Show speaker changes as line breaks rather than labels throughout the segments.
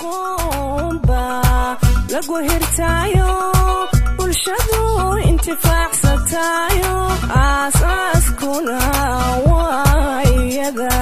aqoonba lagu hirtaayo bulshadu intifaacsatayo aasaaskuna waa iyada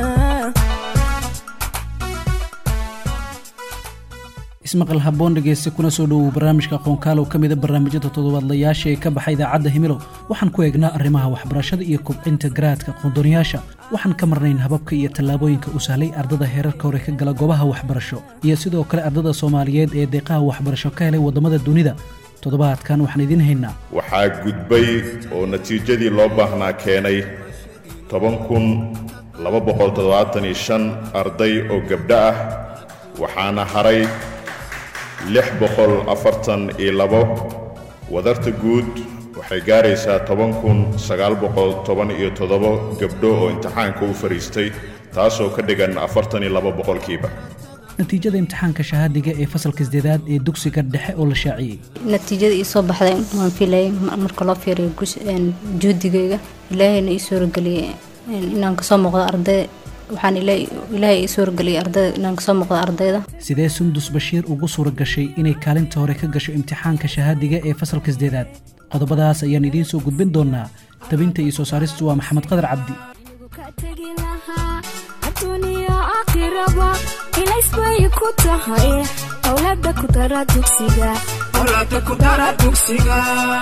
ismaqal haboon dhegeyste kuna soo dhowow barnaamijka aqoonkaalow ka mida barnaamijyada toddobaadlayaasha ee ka baxa idaacadda himilow waxaan ku eegnaa arrimaha waxbarashada iyo kobcinta garaadka aqoondooniyaasha waxaan ka marnayn hababka iyo tallaabooyinka u sahlay ardada heerarka hore ka gala goobaha waxbarasho iyo sidoo kale ardada soomaaliyeed ee deeqaha waxbarasho ka helay waddamada dunida toddobaadkan waxaan idiin haynaa
waxaa gudbay oo natiijadii loo baahnaa keenay toban kun laba boqol toddobaatan iyo shan arday oo gabdho ah waxaana haray lix boqol afartan iyo labo wadarta guud waxay gaaraysaa toban kun sagaal boqol toban iyo toddobo gabdho oo imtixaanka u fadhiistay taasoo ka dhigan afartan iyo labo boqolkiiba
natiijada imtixaanka shahaadiga ee fasalka sideedaad ee dugsiga dhexe oo la shaaciyey
natiijada ii soo baxday waan filayay marka loo fiiriyo juudigayga ilaahayna ii suurageliyey inaan kasoo muuqdo arday waxaan ilaahay ii suurageliyey ardayda inaan kasoo muuqdo ardayda
sidee sundus bashiir ugu suura gashay inay kaalinta hore ka gasho imtixaanka shahaadiga ee fasalka sideedaad qodobadaas ayaan idiin soo gudbin doonaa tabinta iyo soo saaristu waa maxamed qadar cabdi
adduuniya aakhiraba ilaysbay ku tahay owlada ku dara dugsiga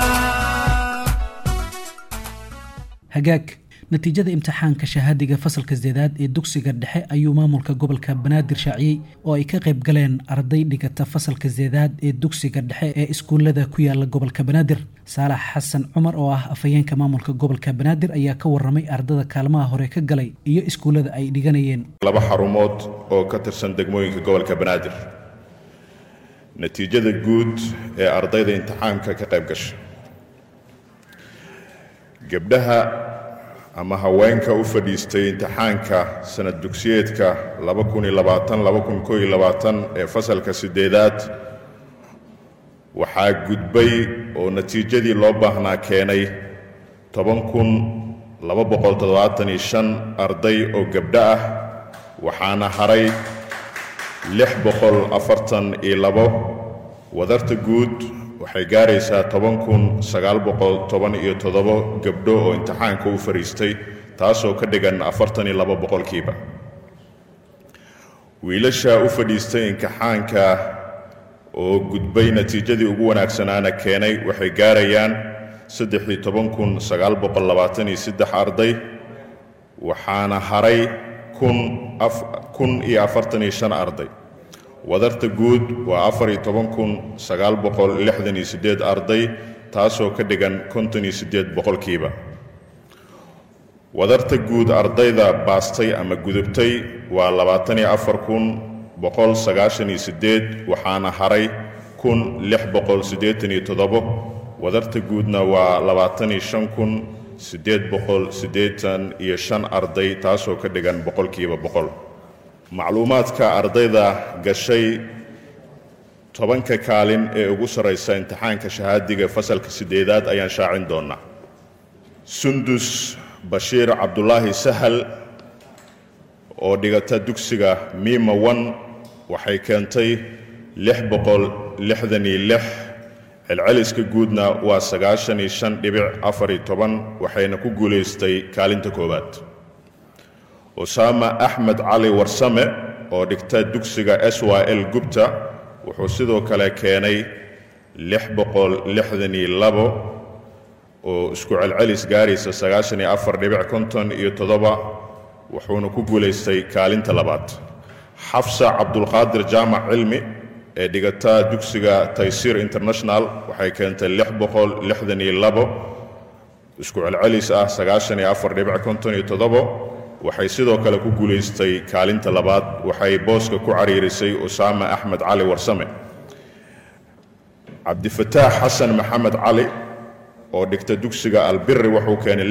hagaag natiijada imtixaanka shahaadiga fasalka sideedaad ee dugsiga dhexe ayuu maamulka gobolka banaadir shaaciyey oo ay ka qayb galeen arday dhigata fasalka sideedaad ee dugsiga dhexe ee iskuullada ku yaala gobolka banaadir saalax xasan cumar oo ah afhayeenka maamulka gobolka banaadir ayaa ka waramay ardada kaalmaha hore ka galay iyo iskuullada ay dhiganayeen
laba xarumood oo ka tirsan degmooyinka gobolka banaadir natiijada guud ee ardayda imtixaanka ka qayb gasha gabdhaha ama haweenka u fadhiistay imtixaanka sanad dugsiyeedka ee fasalka sideedaad waxaa gudbay oo natiijadii loo baahnaa keenay arday oo gabdho ah waxaana haray wadarta guud waxay gaaraysaa gabdho oo imtixaanka u fadhiistay taasoo ka dhigan boqolkiiba wiilasha u fadhiistay imtixaanka oo gudbay natiijadii ugu wanaagsanaana keenay waxay gaarayaan arday waxaana haray arday wadarta guud waa arday taasoo ka dhigan boqolkiiba wadarta guud ardayda baastay ama gudubtay waa waxaana haray wadarta guudna waa arday taasoo ka dhigan boqolkiiba boqol macluumaadka ardayda gashay tobanka kaalin ee ugu sarraysa imtixaanka shahaadiga fasalka sideedaad ayaan shaacin doonnaa sundus bashiir cabdulaahi sahal oo dhigata dugsiga miima wan waxay keentay celceliska guudna waa waxayna ku guulaystay kaalinta koowaad usaama axmed cali warsame oo dhigta dugsiga s y l gubta wuxuu sidoo kale keenay oo isku celcelis gaaraysa iyo wuxuuna ku guulaystay kaalinta labaad xafsa cabdulqaadir jaamac cilmi ee dhigata dugsiga taysiir international waxay keentay isku celcelis ah waxay sidoo kale ku guulaystay kaalinta labaad waxay booska ku cariirisay usaama axmed cali warsame cabdifataax xasan maxamed cali oo dhigta dugsiga albiri wuxuu keenay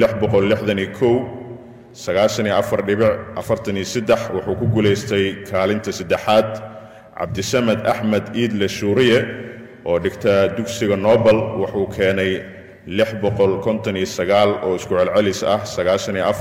wuxuu ku guulaystay kaalinta saddexaad cabdisamed axmed iidle shuuriye oo dhigta dugsiga nobel wuxuu keenay oo isku celcelis ah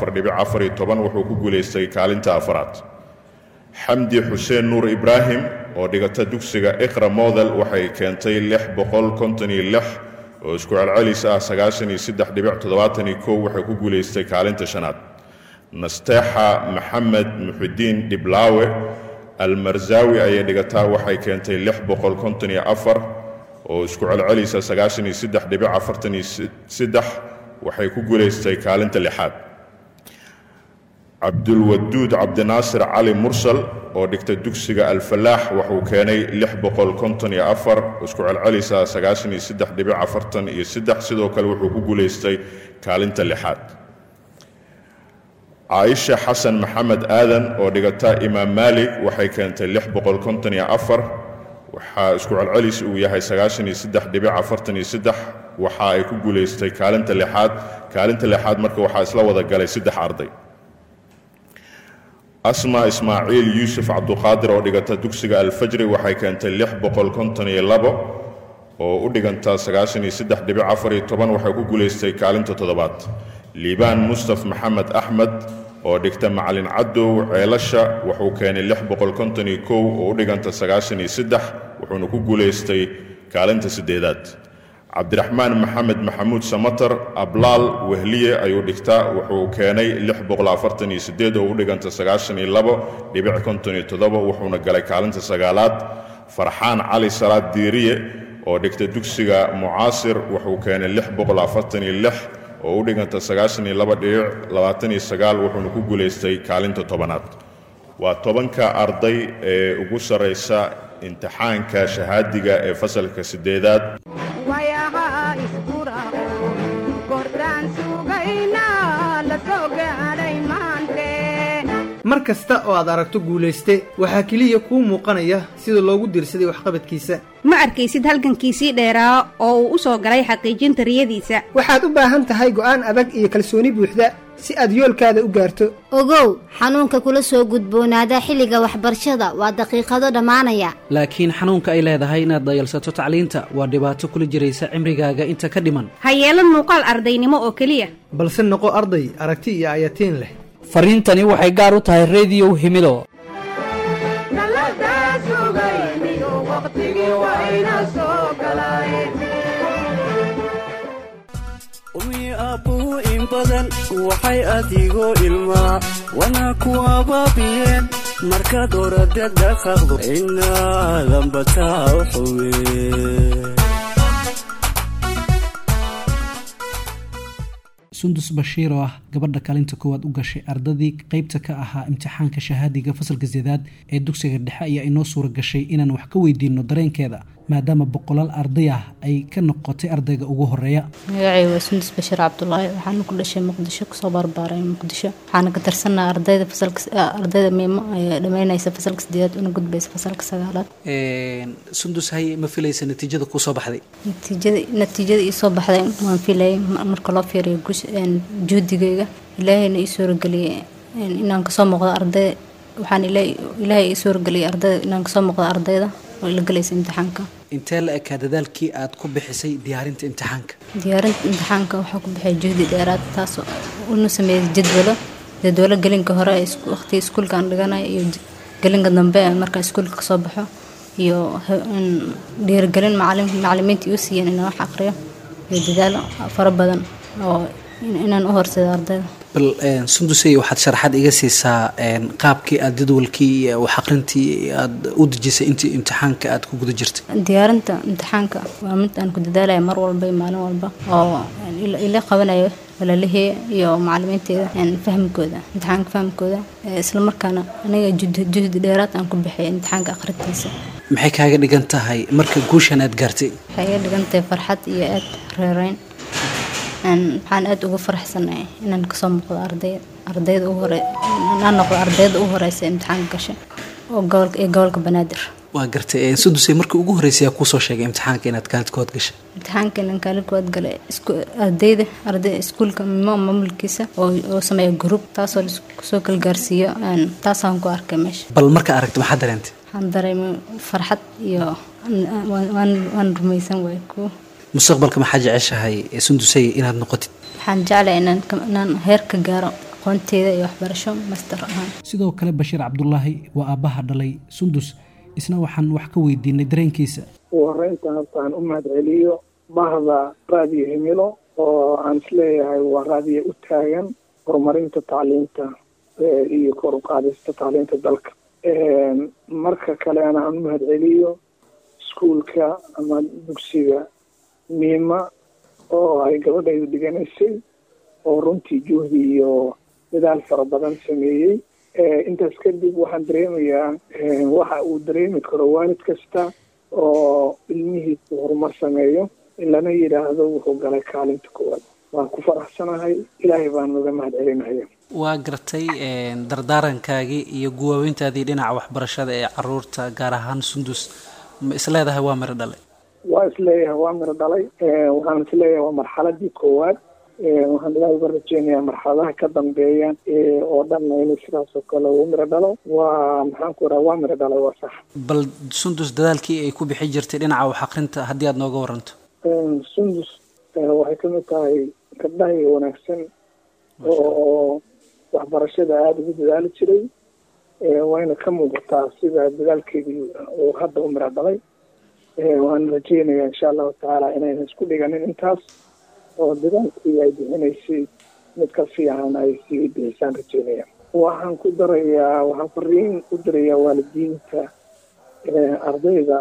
wuxuu ku guulaystay kaalinta afaraad xamdi xuseen nuur ibraahim oo dhigata dugsiga iqra model waxay keentay lix boqol konton iyo lix oo isku celcelis ah sagaashan iyo saddex dhibic toddobaatan iyo kow waxay ku guulaystay kaalinta shanaad nasteexa maxamed muxidiin dhiblaawe almarsaawi ayay dhigataa waxay keentay lix boqol konton iyo afar oo isku celcelisa sagaashan iyo saddex dhibic afartan iyo saddex waxay ku guulaystay kaalinta lixaad cabdulwaduud cabdinaasir cali mursal oo dhigta dugsiga alfalaax wuxuu keenay lix boqol konton iyo afar isku celcelisa sagaashan iyo saddex dhibic afartan iyo saddex sidoo kale wuxuu ku guulaystay kaalinta lixaad caaisha xasan maxamed aadan oo dhigata imaam maalig waxay keentay lix boqol konton iyo afar waxaa isku celcelis uu yahay sagaashan iyo saddex dhibic afartan iyo saddex waxa ay ku guulaystay kaalinta lixaad kaalinta lixaad marka waxaa isla wada galay saddex arday asma ismaaciil yuusuf cabduqaadir oo dhigata dugsiga alfajri waxay keentay lix boqol konton iyo labo oo u dhiganta sagaashan iyo saddex dhibic afar iyo toban waxay ku guulaystay kaalinta toddobaad liibaan mustaf maxamed axmed oo dhigta macalin cadow ceelasha wuxuu keenay lix boqol konton iyo kow oo u dhiganta sagaashan iyo saddex wuxuuna ku guulaystay kaalinta siddeedaad cabdiraxmaan maxamed maxamuud samatar ablaal wehliye ayuu dhigtaa wuxuu keenay lix boqol afartan iyo siddeed oo u dhiganta sagaashan iyo labo dhibic konton iyo toddoba wuxuuna galay kaalinta sagaalaad farxaan cali salaad diiriye oo dhigta dugsiga mucaasir wuxuu keenay lix boqol afartan iyo lix oo u dhiganta sagaashan iyo laba dhibic labaatan iyo sagaal wuxuuna ku guulaystay kaalinta tobanaad waa tobanka arday ee ugu sarraysa imtixaanka shahaadiga ee fasalka siddeedaad
wayaha iskuraqo kordhaan sugayna la soo gaadhay maante
mar kasta oo aad aragto guulayste waxaa keliya kuu muuqanaya sida loogu diirsaday waxqabadkiisa
ma arkaysid halgankiisii dheeraa oo uu u soo galay xaqiijinta riyadiisa
waxaad u baahan tahay go'aan adag iyo kalsooni buuxda si aad yoolkaada u gaarto
ogow xanuunka kula soo gudboonaada xilliga waxbarashada waa daqiiqado dhammaanaya
laakiin xanuunka ay leedahay inaad dayalsato tacliinta waa dhibaato kula jiraysa cimrigaaga inta ka dhiman
ha yeelan muuqaal ardaynimo oo keliya
balse noqo arday aragti iyo ayatiin leh
fariintani waxay gaar u tahay rediyow himido
naladaa sugayniyo waqtigii wayna soo galay
umyi aabbuhu in badan waxay adigoo ilmaa wana ku abaabiyeen markaad oradad dhaqaqdo inaadan bataa u xuwe
sundus bashiir oo ah gabadha kaalinta koowaad u gashay ardadii qeybta ka ahaa imtixaanka shahaadiga fasalka sedaad ee dugsiga dhexe ayaa inoo suura gashay inaan wax ka weydiino dareenkeeda maadaama boqolaal arday ah ay ka noqotay ardayga ugu horeeya
magacay waa sundus bashiir cabdulaahi waxaana ku dhashay muqdisho kusoo barbaaray muqdisho waxaana ka tirsanaa ardayda fasalka ardayda miimo ee dhammeynaysa fasalka sideedaad una gudbaysa fasalka sagaalaad
sundus hay ma filaysa natiijada kusoo baxday
natiijada natiijada ii soo baxday waan filayay marka loo fiiriyo gush juudigayga ilaahayna ii suurageliyay inaan kasoo muuqdo arday waxaan ilaahay ii suurageliyay ardayda inaan kasoo muuqdo ardayda oo ila galaysa imtixaanka
intee la ekaa dadaalkii aad ku bixisay diyaarinta imtixaanka
diyaarinta imtixaanka waxaa ku bixay juhdi dheeraad taas una sameeyay jadwalo jadwalo gelinka hore waqtiga iskuulka aan dhiganayo iyo gelinka dambe markaa iskuulka kasoo baxo iyo dhiirigelin macalimiinta iu siiyeen inaan wax aqriyo iyo dadaalo fara badan oo inaan u horseedo ardayda
bal sundusey waxaad sharaxaad iga siisaa qaabkii aad jadwalkii iyo wax aqrintii aad u dejisay intii imtixaanka aad ku guda jirtay
diyaarinta imtixaanka waa mid aan ku dadaalaya mar walba iyo maalin walba oo ila qabanayo walaalahey iyo macalimiinteeda fahmkooda imtixaanka fahmkooda islamarkaana aniga juhdi dheeraad aan ku bixiyay imtixaanka akhrintiisa
maxay kaaga dhigan tahay marka guushan aad gaartay
waxay iga dhigan tahay farxad iyo aad reereyn waxaan aada uga faraxsanahay inaan kasoo muuqdo arday ardayda u hore inaan noqdo ardayda u horeysa imtixaanka gashay oo gobolka ee gobolka banaadir
waa gartay sundusey markii ugu horreysay yaa kuusoo sheegay imtixaanka inaad kaalid kood gashay
imtixaanka inaan kaalid kood galay ardayda arday iskuulka mimo maamulkiisa oo oo sameeya group taasoo lasoo kala gaarsiiyo taasaan ku arkay meesha
bal markaa aragtay maxaa dareentay
waxaan dareemay farxad iyo waan rumaysan waay kuwa
mustaqbalka maxaa jeceshahay sundusey inaad noqotid
waxaan jeclahay inaan heer ka gaaro aqoonteeda iyo waxbarasho master ahaan
sidoo kale bashiir cabdulaahi waa aabbaha dhalay sundus isna waxaan wax ka weydiinay dareenkiisa
ugu horreynta hortaan u mahad celiyo bahda raadiyo himilo oo aan isleeyahay waa raadiyo u taagan horumarinta tacliinta iyo kor u qaadista tacliinta dalka marka kalena aan u mahad celiyo iskuulka ama dugsiga miima oo ay gabadhaydu dhiganaysay oo runtii juhdi iyo dadaal fara badan sameeyey intaas kadib waxaan dareemayaa waxa uu dareemi karo waalid kasta oo ilmihiisu horumar sameeyo in lana yidhaahdo wuxuu galay kaalinta koowaad waan ku faraxsanahay ilaahay baan uga mahad celinaya
waa gartay dardaarankaagii iyo guwaaweyntaadii dhinaca waxbarashada ee caruurta gaar ahaan sundus ma isleedahay waa miro dhalay
waa isleeyahay waa miro dhalay waxaan isleeyahay waa marxaladii koowaad waxaan ilaahay uga rajeynayaa marxaladaha ka dambeeya oo dhanna inay sidaas oo kale uu miro dhalo waa maxaan ku raha waa miro dhalay waa sax
bal sundus dadaalkii ay ku bixi jirtay dhinaca wax akrinta haddii aada nooga waranto
sundus waxay kamid tahay gabdhahay wanaagsan oo waxbarashada aada ugu dadaali jiray wayna ka muuqataa sida dadaalkeedii uu hadda u miro dhalay waan rajeynayaa insha allahu tacaala inayna isku dhiganin intaas oo dadaalkii ay bixinaysay mid ka fiican ay sii bixisaan rajeynaya waxaan ku darayaa waxaan fariin u dirayaa waalidiinta ardayda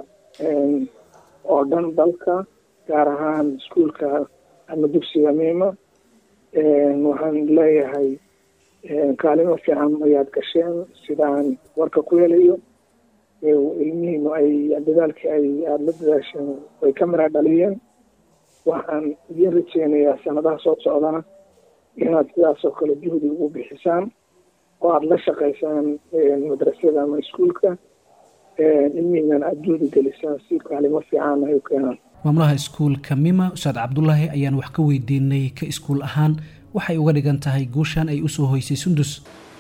oo dhan dalka gaar ahaan iskuulka ama dugsiga miima waxaan leeyahay kaalimo fiican ayaad gasheen sidaan warka ku helayo ilmihiinu ay dadaalkii ay aada la dadaasheen way ka mira dhaliyeen waxaan idiin rajeynayaa sanadaha soo socdana inaad sidaas oo kale juhdi ugu bixisaan oo aada la shaqaysaan madrasada ama iskuulka ilmihiinan aada juhdi gelisaan si kaalimo fiican ay u keenaan
maamulaha iskuulka mima ustaad cabdulaahi ayaan wax ka weydiinay ka iskuul ahaan waxay uga dhigan tahay guushan ay usoo hoysay sundus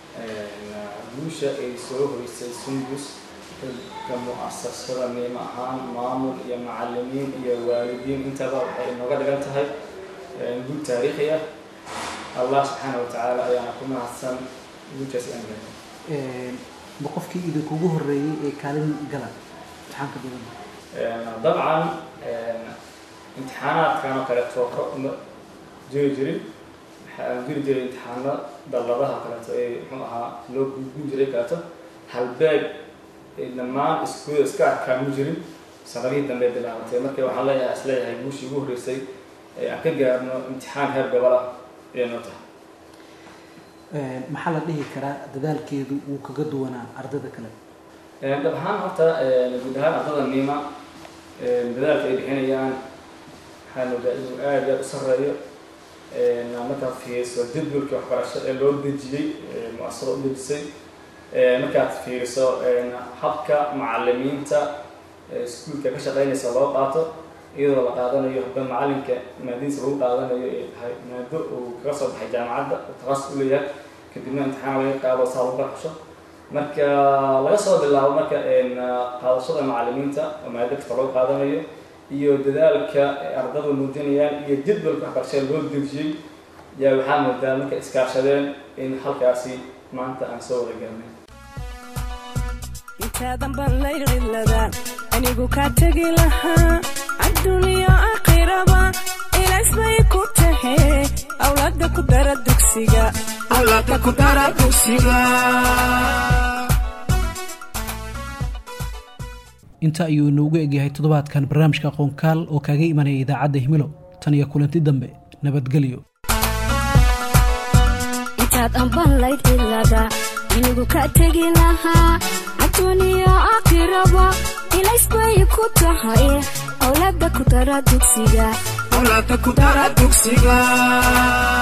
guusha ay soo hoysay sundus ka mu-asasada miimo ahaan maamul iyo macalimiin iyo waalidiin intaba waxay nooga dhigan tahay guul taariikhi ah allah subxaana watacaala ayaana ku mahadsan guushaas aan gaarnay
ma qofkii idinkugu horeeyey ee kaalin gala imtixaanka dowladda
dabcan imtixaanaadkan oo kaleeto ka uma jiri jirin waxaan jiri jiray imtixaano dalladaha kaleeto ee muxuu ahaa loo gudbin jiray kaleeto halbeeg dhammaan iskuuda iska arkaamu jirin sanadihii dambe bilaabatay marka waxaan leeyahay isleeyahay guushii ugu horreysay ee aan ka gaarno imtixaan heer gobol ah ayay noo tahay
maxaa la dhihi karaa dadaalkeedu wuu kaga duwanaa ardada kale
dhab ahaan horta guud ahaan ardada niima dadaalka ay bixinayaan waxaan ogaa inuu aad aad u sarreeyo markaad fiiriso jadwalkii waxbarasho ee loo dejiyey mu-asaro u dejisay markaad fiiriso habka macalimiinta iskuulka ka shaqeynaysa loo qaato iyadoo la qaadanayo habka macalinka maadadiisa lagu qaadanayo ay tahay maado uu kaga soo baxay jaamacadda oo takhasus u leeyahay kadibna imtixaan laga qaado saa lagu barxasho marka laga soo bilaabo marka qaadashada macalimiinta oo maado kasta loo qaadanayo iyo dadaalka ardadu muujinayaan iyo jadwalka waxbarashada loo dejiyey yaa waxaa moodaa marka iskaashadeen in halkaasi maanta aan soo wada gaarnay
intaadan baan layqiladaan anigu kaa tegi lahaa adduuniya aakhiraba ilays bay ku tahe awlaada ku dara dugsiga awlaada ku dara dugsiga
inta ayuu inoogu egyahay toddobaadkan barnaamijka aqoonkaal oo kaaga imanaya idaacadda himilo tan iyo kulanti dambe nabadgelyo
intaad anbanlayd cilada anigu ka tegi lahaa adduuniya aakhiraba ilays bay ku tahay awlaada ku dara dugsiga
awlaada ku dara dugsiga